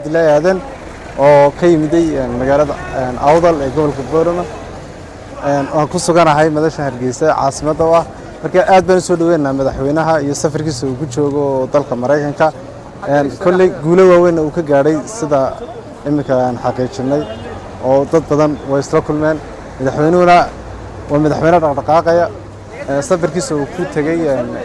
cabdilaahi aadan oo ka yimiday magaalada awdal ee gobolka boorama waan ku suganahay madasha hargeysa caasimadda u ah marka aad baan u soo dhaweynaynaa madaxweynaha iyo safarkiisa uu ku joogo oo dalka maraykanka kolley guulo waaweynna uu ka gaadhay sida iminka aan xaqiijinay oo dad badan way isla kulmeen madaxweynuhuna waa madaxweyne dhaqdhaqaaqaya safarkiisa uu ku tegey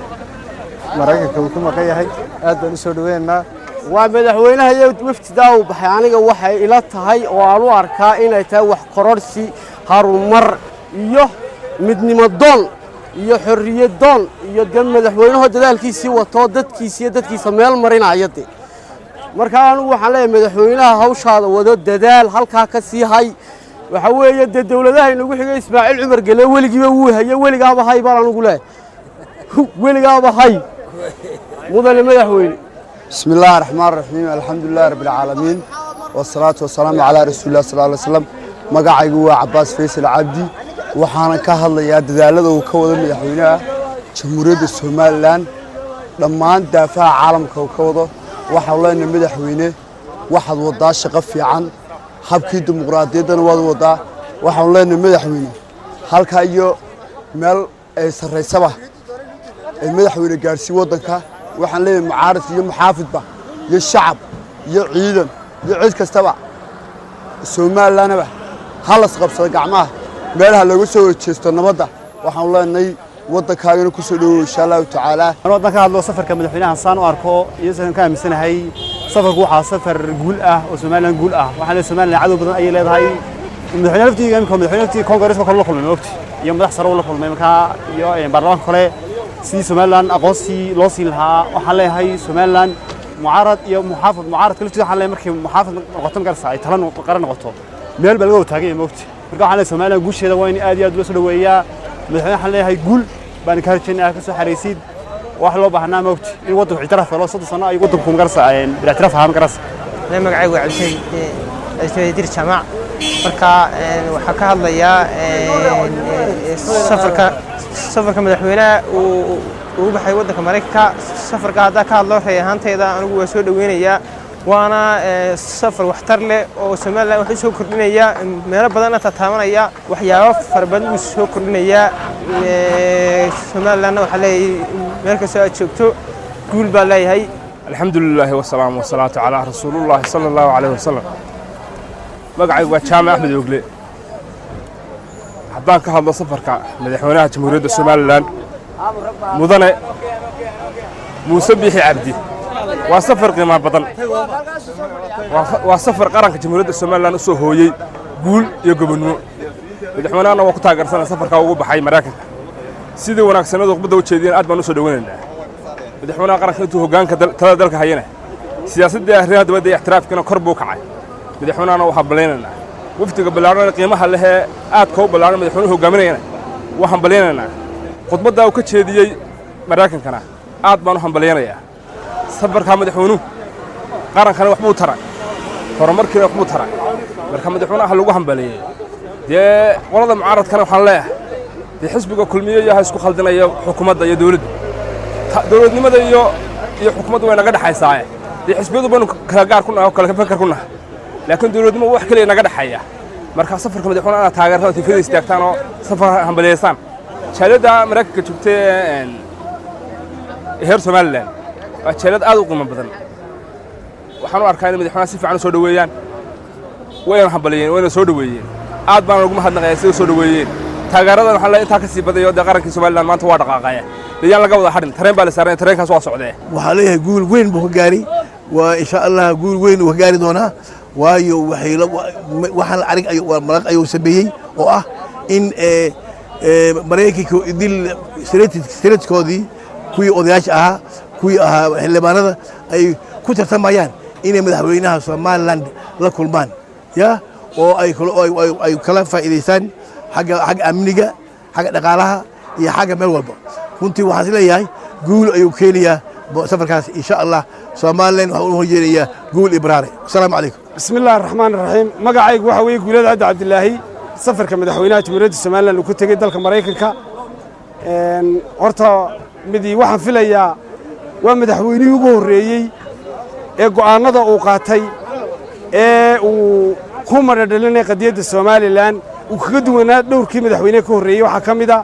maraykanka uu ku maqan yahay aad baan u soo dhaweynaynaa waa madaxweynaha iyo waftidaa uu baxay aniga waxay ila tahay oo aan u arkaa inay tahay wax kororhsi harumar iyo midnimo doon iyo xorriyad doon iyo de madaxweynahoo dadaalkiisii watoo dadkiisa iyo dadkiisa meel marinaya de markaa anugu waxaan leeyahay madaxweynaha hawshaada wado dadaal halkaa ka sii hay waxa weeye dee dowladaha inagu xigay ismaaciil cumar gele weligiiba wuu haye weligaaba hay baan anugu leeyahay weligaaba hay mudane madaxweyne بسم الله الرحمن الرحيم الحمد لله رب العالمين والصلاة والسلام على رسول الله صلى الله عليه وسلم magacaygu waa cabaas faysal cabdi waxaana ka hadlayaa dadaalada uu ka wado madaxweynaha jamhuuriyadda somalilan dhammaan daafaha caalamka uu ka wado waxaan leenahay madaxweyne waxaad wadaa shaqo fiican habkii dimuqraadiyaddana waad wadaa waxaan leenahay madaxweyne halkaa iyo meel ay sarraysaba ay madaxweyne gaadhsii waddanka waxaan leeyahay mucaarid iyo muxaafidba iyo shacab iyo ciidan iyo cid kastaba somalilanaba ha las qabsado gacmaha meelaha looga soo horjeesto nabadda waxaan leenahay waddankaagana ku soo dhowow insha allahu tacaala an waddan ka hadlo safarka madaxweynaha saan u arko iyo sidaan ka aaminsanahay safarku waxaa safar guul ah oo somalilan guul ah waxaan leeyahay somalilan cadow badan ayay leedahay madaxweyne laftiga imika madaxweyne laftiga kongareeska kale la kulmay maogti iyo madax sare la kulmay markaa iyo baarlamaanka kale sidii somalilan aqoonsii loo siin lahaa waxaan leeyahay somalilan mucaarad iyo muxaafid mucaaradka laftiisa waxaan leeyahay markay muxaafid noqoto magarasa ay tala qaran noqoto meel baa laga wataagay moogti marka waxaan leeyahay somalilan guusheeda waa in aad iyo aad loo soo dhoweeyaa madaxweyne waxaan leeyahay guul baan ka harjayna ka soo xaraysid wax loo baahnaa moogti in waddanku ictiraaf helo soddon sano ay waddanku magarasa bilictiraaf ahaa magarasa magacaygu waa cabdishayd dir jaamac marka waxaa ka hadlayaa safarka safarka madaxweynaha uu ugu baxay waddanka maraykanka safarka haddaa ka hadlo rey ahaantayda anigu waa soo dhoweynayaa waana safar waxtar leh oo somalilan wax u soo kordhinaya meelo badanna tataabanaya waxyaabo fara badan buu soo kordhinayaa somalilanna waxaa leeyahay meel kastoo aad joogto guul baa leeyahay الحمد لله والسلام والصلاة على رسول الله صلى الله عليه وسلم magacaygu waa jaamac axmed ogle haddaan ka hadlo safarka madaxweynaha jamhuuriyadda somalilan mudane muuse biixi cabdi waa safar qiimo badan waa safar qaranka jamhuuriyadda somalilan u soo hooyey guul iyo gobonnimo madaxweynahana waa ku taageersana safarkaa ugu baxay maraykanka sidii wanaagsanadu khudbadda u jeediyeen aad baan u soo dhoweynaynaa madaxweynaha qaranka intuu hoggaanka talada dalka hayana siyaasaddii arrimaha dibadda iyo ixtiraafkiina kor buu kacay madaxweynahana waxaa ballaynaynaa wafdiga ballaarhan qiimaha lehee aadka u ballaaran madaxweynuhu hogaaminayana waa hambalyaynaynaa khudbaddaa uu ka jeediyey maraykankana aad baan u hambalyaynayaa safarkaa madaxweynuhu qarankana waxbuu taray horumarkiina waxbuu taray marka madaxweynaha lagu hambaleeyey dee qolada mucaaradkana waxaan leeyahay dee xisbiga kulmiye iyo ha isku khaldinaya xukuumadda iyo dowladda dowladnimada iyo iyo xukuumaddu way naga dhexaysaaye dee xisbiyadu baynu kala gaar ku nahay oo kala fakar ku nahay laakiin dowladnimo wax kaliya naga dhexeeya marka safarka madaxweynaha inaad taageertaan tifada istaagtaan oo safar hambaliyaysaan jaaliyadda maraykanka joogtay heer somalilan waa jaaliyad aad u qiimo badan waxaan u arkaa inay madaxweynaha si fiican u soo dhoweeyaan wayna hambaliyeen wayna soo dhoweeyeen aad baan ugu mahadnaqayaa sida soo dhoweeyeen taageeradan waxaa le intaa ka sii badayo dee qarankii somalilan maanta waa dhaqaaqaya dee yaan laga wada hadhin tareen baa la saaran tareenkaas waa socdee waxaa leeyahay guul weyn buu ka gaari waa insha allah guul weyn uu ka gaari doonaa waayo waxaan arig maraq ayuu sameeyey oo ah in maraykanka idil senatkoodii kuwii odayaasha ahaa kuwii ahaa xildhibaanada ay ku tartamayaan inay madaxweynaha somaliland la kulmaan ya oo ay kala faa'iidaystaan xagga amniga xagga dhaqaalaha iyo xagga meel walba runtii waxaan is leeyahay guul ayuu keenayaa safarkaas insha allah somalilan waxaan u horjeedayaa guul ibraare asalaamu calaykum bismi illaahi raxmaan raxiim magacaygu waxa weeye guulada cabdi cabdilaahi safarka madaxweynaha jamhuuriyadda somalilan uu ku tegey dalka maraykanka horta midii waxaan filayaa waa madaxweynihii ugu horreeyey ee go'aannada uu qaatay ee uu ku madhadhalinaya qadiyadda somalilan uu kaga duwanaa dhowrkii madaxweyne ka horreeyey waxaa ka mid a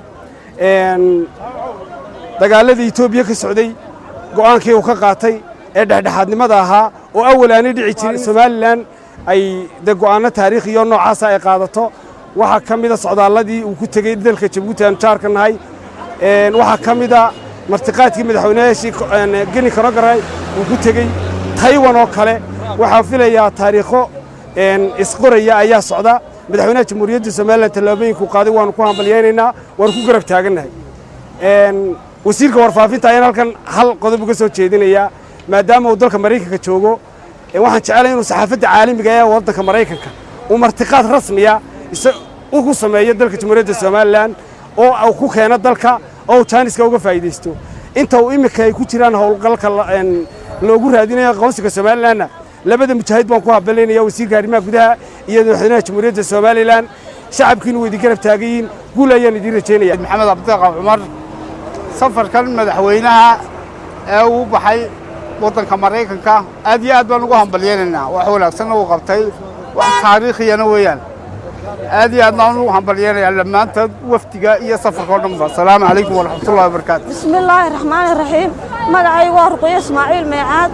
dagaaladii etoobiya ka socday go'aankii uu ka qaatay ee dhexdhexaadnimada ahaa oo awal aanay dhici jirin somalilan ay de go'aanno taariikhiyo noocaasa ay qaadato waxaa ka mida socdaalladii uu ku tegey dalka jabuuti aan jaarka nahay waxaa ka mida martiqaadkii madaxweynayaashii geni konogaray uu ku tegey taywan oo kale waxaa filayaa taariikho isqoraya ayaa socda madaxweynaha jamhuuriyadda somalilan tallaabooyinkuu qaaday waanu ku hambalyaynaynaa waanu ku garab taagannahay wasiirka warfaafinta ayaan halkan hal qodob uga soo jeedinayaa maadaama uu dalka maraykanka joogo waxaan jecelahay inuu saxaafadda caalamiga ee waddanka maraykanka uu martiqaad rasmiya ugu sameeyo dalka jamhuuriyadda somalilan oo uu ku keeno dalka oo uu jaaniska uga faa'iidaysto inta uu iminka ay ku jiraan howlgalka loogu raadinayo aqoonsiga somalilanna labada mujaahid baan ku habalaynaya wasiirka arrimaha gudaha iyo madaxweynaha jamhuuriyadda somalilan shacabkiinu way idin garab taagayiin guul ayaan idiin rajaynaya maxamed cabdiqaa cumar safarkan madaxweynaha ee uu baxay waddanka maraykanka aad iyo aad baan ugu hambalyaynaynaa wax wanaagsanna uu qabtay wax taariikhiyana weeyaan aad iyo aad baan ugu hambalyaynayaa dhammaantood wafdiga iyo safarka oo dhanba asalaamu calaykum waraxmatullahi wabarakaatu بسم الله الرحمن الرحيم magacay waa ruqyo ismaaciil meecaad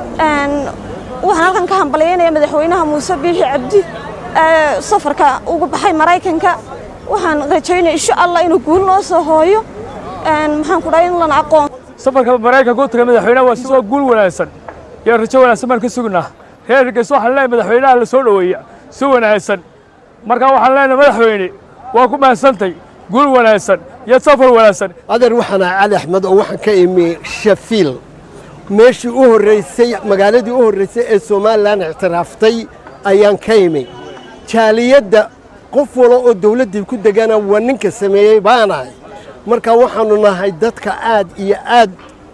waxaan halkan ka hambalyaynaya madaxweynaha muuse biixi cabdi ee safarka ugu baxay maraykanka waxaan rajaynaya insha allah inuu guul noo soo hooyo maxaan ku dhahay in lana aqoon safarka maraykanka u tagay madaxweynaha waa sidoo guul wanaagsan iyo rajo wanaagsan baan ka sugnaa reer hargeysa waxaan leenahay madaxweynaha la soo dhoweeya si wanaagsan marka waxaan leenahay madaxweyne waa ku mahadsantay guul wanaagsan iyo safar wanaagsan adeer waxaan ahay cali axmed oo waxaan ka imi shafiil meeshii u horraysay magaaladii u horraysay ee somalilan ictiraaftay ayaan ka imi jaaliyadda qof walo oo dawladdii ku degana waa ninka sameeyey baanahay marka waxaannu nahay dadka aad iyo aad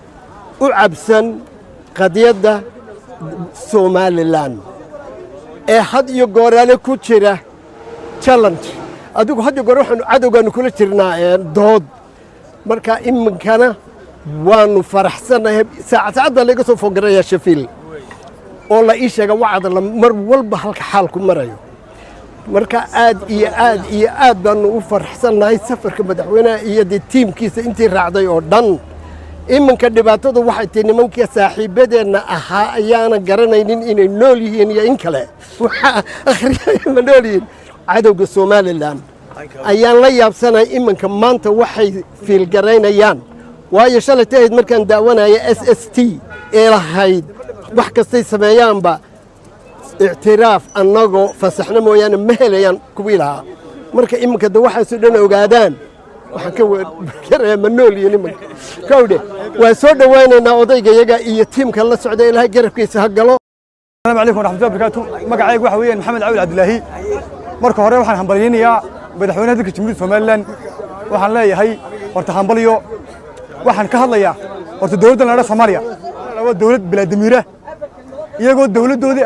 u cabsan qadiyadda somalilan ee had iyo gooraale ku jira challenge adigu had iyo goor waxaanu cadowgaanu kula jirnaa dood marka iminkana waanu faraxsannahay saacad saacadda laga soo fogaraya shafiil oo la ii sheega wacda mar walba halka xaalku marayo marka aad iyo aad iyo aad baanu u faraxsannahay safarka madaxweynaha iyo dee tiimkiisa intii raacday oo dhan iminka dhibaatadu waxay tahay nimankii saaxiibadeenna ahaa ayaana garanaynin inay nool yihiin iyo in kale waxaa akhriyaya ma nool yihiin cadowga somalilan ayaan la yaabsanahay iminka maanta waxay fiilgaraynayaan waayo shalay tahayd markaan daawanaya s s t ee lahayd wax kastay sameeyaanba ictiraaf annagoo fasaxno mooyaane ma helayaan kuwii lahaa marka iminka de waxaasoo dhan ogaadaan waxaan ka wargarayaa ma nool iyo nimanka kowdhe waan soo dhowaynaynaa odaygayaga iyo tiimka la socda ilaahay garabkiisa ha galo السلام عليكم ورحمة الله وبركاته مقعيق waxa weeyaan maxamed cawil cabdilaahi marka hore waxaan hambalyaynayaa madaxweynaha dalka jamhuuriyadda somalilan waxaan leeyahay horta hambalyo waxaan ka hadlayaa horta dowladda la soomaaliya waa dowlad bilaadamiira iyagoo dowladdoodii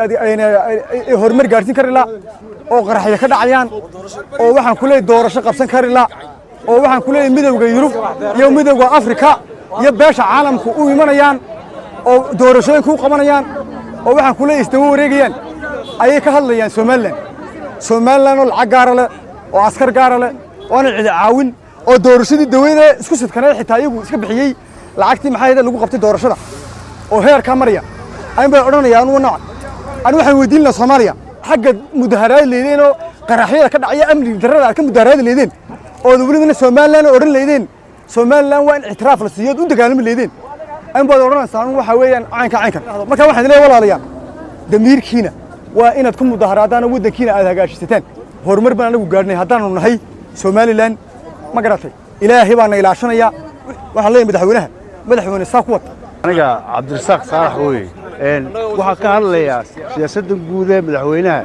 ay horumar gaarsiin kari la oo qaraxyo ka dhacayaan oo waxaan ku leeyahay doorasho qabsan kari la oo waxaan ku leeyahay midowda yurub iyo midowda afrika iyo beesha caalamku u imanayaan oo doorashooyinka u qabanayaan oo waxaan ku leeyahay isdaba wareegayaan ayay ka hadlayaan somalilan somalilan oo lacag gaara leh oo askar gaara leh oo aanan cidi caawin oo doorashadii daweyne isku sidkaneed xitaa iyagu iska bixiyey lacagtii maxaa yada lagu qabtay doorashada oo heerkaa maraya ayn bay odhanaya anugu nooc anu waxaan weydiin lahaa soomaaliya xagga mudaharaad leedeen oo qaraxyada ka dhacaya amni darrada aad ka mudaharaadi leedeen oo welibana somalilan odhan leedeen somalilan waa in ictiraaf la siiyo u dagaalami leedeen ayn baad odhanaysaa anu waxaa weeyaan caynka caynkan marka waxaan leeyahay walaalayaal damiirkiina waa inaad ku mudaharaadaan oo waddankiina aad hagaashisataan horumar baan anagu gaadhnay haddaanu nahay somalilan ma garatay ilaahay baana ilaashanaya waxaan leeyahay madaxweynaha madaxweyne saa ku wata aniga cabdirasaaq saalax weye waxaan ka hadlayaa siyaasadda guud ee madaxweynaha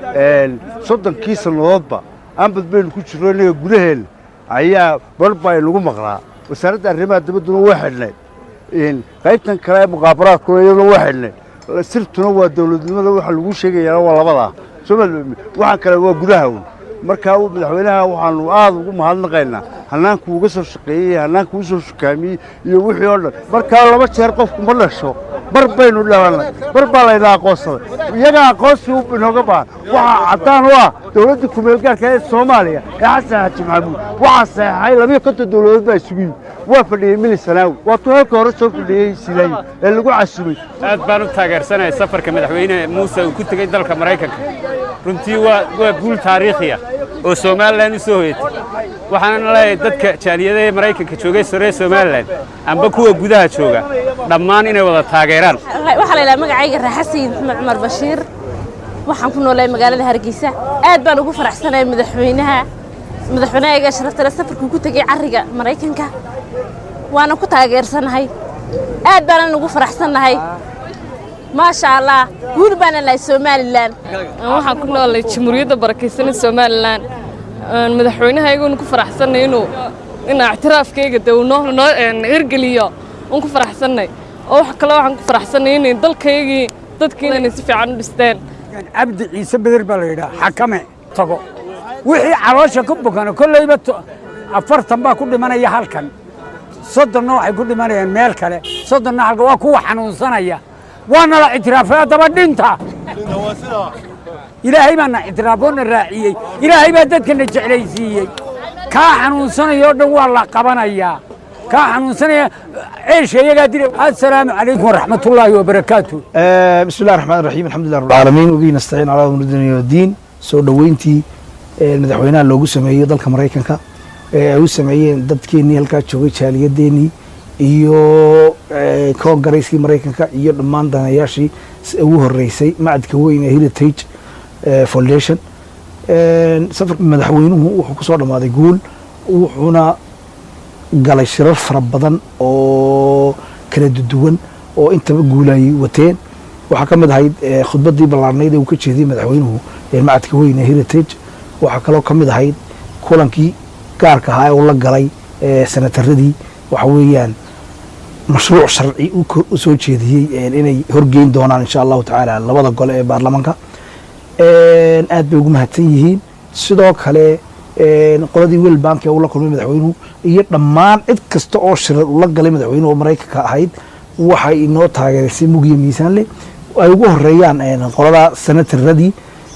soddonkii sannadoodba aanbad baynu ku jirro innaga gudaheenna ayaa barbaa inagu maqnaa wasaaradda arrimaha dibadduna waa xidhnay qaybtan kale ee muqaabaraadkuna iyaduna waa xidhnay sirtuna waa dowladnimada waxa lagu sheegayaa waa labadaa waxaan kale waa gudaha un markaa madaxweynaha waxaanu aad ugu mahadnaqaynaa hannaankuu uga soo shaqeeyey hannaanku u soo shukaamiyey iyo wixii oo dhan markaa laba jeer qofku ma dhasho bar baynu dhalannay bar baa layna aqoonsaday iyaga aqoonsi inooga baahan waxaa caddaan u ah dowladda kumeelgaarka ee soomaaliya ee xasan xaaji maxamuud waxaa saxeexay labiyo konton dowladood baa isugu yimid waa fadhiyey mili sanaawi waa tuu halka hore soo fadhiyey silaayo ee lagu casumay aad baan u taageersanaya safarka madaxweyne muuse uu ku tegey dalka maraykanka runtii waa waa guul taariikhi ah oo somalilan u soo hoyatay waxaana leeyahay dadka jaaliyada ee maraykanka joogay sore somalilan amba kuwa gudaha jooga dhammaan inay wada taageeraan waxaa la yidhaha magacayga raaxasiin maxmed cumar bashiir waxaan ku noolahay magaalada hargeysa aad baan ugu faraxsanahay madaxweynaha madaxweynahayga sharaftale safarkuu ku tegey carriga maraykanka waana ku taageersanahay aad baanan ugu faraxsannahay maasha allah guul baana lahay somalilan waxaan ku noolay jamhuuriyadda barakaysanay somalilan madaxweynahayguun ku faraxsannay inuu inaa ictiraafkayga de uu noo noo hirgeliyo uun ku faraxsannay oo wax kale waxaan ku faraxsannay inay dalkaygii dadkiina inay si fiican u dhisteen cabdi ciise beder baa la yidhaha xakame tago wixii caloosha ku bukana kollayba afartan baa ku dhimanaya halkan soddonna waxay ku dhimanayaan meel kale soddonna halka waa kuwa xanuunsanaya waana la ictiraafay haddaba dhinta ilaahay baana ictiraafoona raaciyey ilaahay baa dadkana jeclaysiiyey kaa xanuunsanaya oo dhan waa la qabanayaa kaa xanuunsanaya ceesha iyagaa dila assalaamu calaykum waraxmatullaahi wabarakaatu بسم الله الرحمن الرحيم الحمد لله رب العالمين وبه نستعين على امر الدنيا والدين soo dhoweyntii madaxweynaha loogu sameeyey dalka maraykanka ee ay u sameeyeen dadkeenii halkaa joogay jaaliyadeenii iyo koongarayskii maraykanka iyo dhammaan danayaashii ugu horeysay macadka weyn ee heritage foundation safarka madaxweynuhu wuxuu kusoo dhammaaday guul wuxuuna galay shirar fara badan oo kala duwan oo intaba guulayay wateen waxaa ka mid ahayd khudbaddii ballaarnayd ee uu ka jeediyey madaxweynuhu macadka weyn ee heritage waxaa kaloo ka mid ahayd kulankii gaarka ahaa ee uu la galay senataradii waxa weeyaan mashruuc sharci u soo jeediyey inay horgeyn doonaan insha allahu tacaala labada gole ee baarlamaanka aad bay ugu mahadsan yihiin sidoo kale qoladii wel bank ee uu la kulmay madaxweynuhu iyo dhammaan cid kasta oo shirar ula galay madaxweynuhu oo maraykanka ahayd waxay inoo taageerisay mugiyo miisaan leh ay ugu horeeyaan qolada senataradii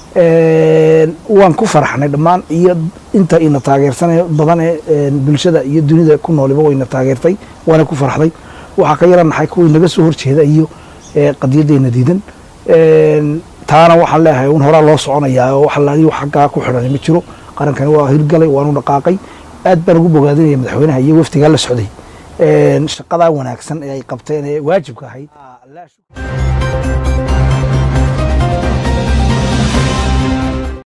waan ku faraxnay dhammaan iyo inta ina taageersanay badan ee bulshada iyo dunida ku nooliba wayna taageertay waana ku faraxday waxaa ka yara naxay kuwii naga soo horjeeda iyo qadiyaddeena diidan taana waxaan leeyahay un horaa loo soconayaa oo waxa laaliyo xaggaa ku xidhan ma jiro qarankani waa hirgalay waanu dhaqaaqay aad baan ugu bogaadinaya madaxweynaha iyo waftigaa la socday shaqadaa wanaagsan ee ay qabteen ee waajibka ahayd